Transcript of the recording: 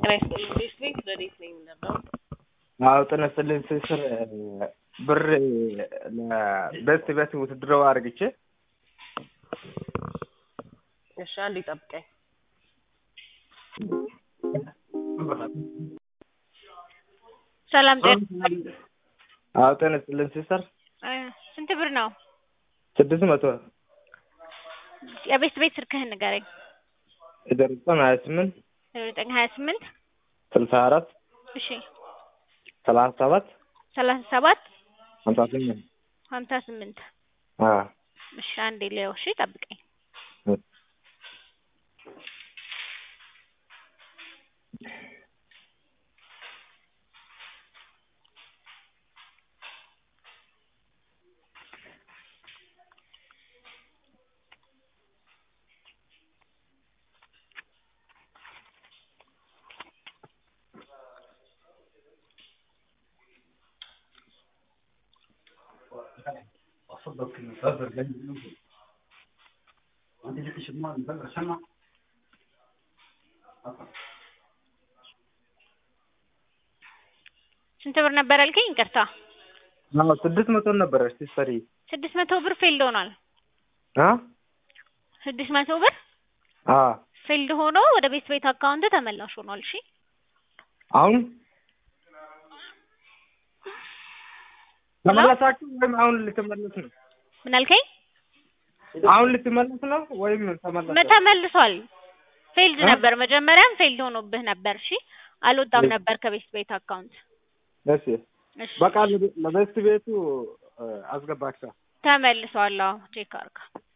ጤና ይስጥልኝ። እንዴት ነኝ? ረዴት ነኝ የምንለው አዎ ጤና ይስጥልኝ ስስር ብር ለቤት ቤት ውትድረው አድርግቼ እሺ፣ አንዴ ጠብቀኝ። ሰላም ጤና አዎ ጤና ይስጥልኝ ስስር ስንት ብር ነው? ስድስት መቶ የቤት ቤት ስልክህን ንገረኝ። ዘጠኝ ሀያ ስምንት ዘጠኝ ሀያ ስምንት ስልሳ አራት እሺ ሰላሳ ሰባት ሰላሳ ሰባት ሀምሳ ስምንት ሀምሳ ስምንት አዎ እሺ አንዴ ሊያው እሺ ጠብቀኝ። ስንት ብር ነበር ያልከኝ? ይቅርታ አዎ ስድስት መቶ ነበረ ሲሰሪ ስድስት መቶ ብር ፌልድ ሆኗል። አ ስድስት መቶ ብር አ ፌልድ ሆኖ ወደ ቤት ቤት አካውንት ተመላሽ ሆኗል። እሺ አሁን ተመለሳችሁ ወይም አሁን ልትመለስ ነው? ምን አልከኝ? አሁን ልትመለስ ነው ወይም ተመለሰ? ተመልሷል። ፌልድ እ? ነበር መጀመሪያም ፌልድ ሆኖብህ ነበር። እሺ አልወጣም ነበር ከቤት ቤት አካውንት። እሺ እሺ በቃ ለቤት ቤቱ አስገባቸው። ተመልሷል። አዎ ቼክ አድርጋ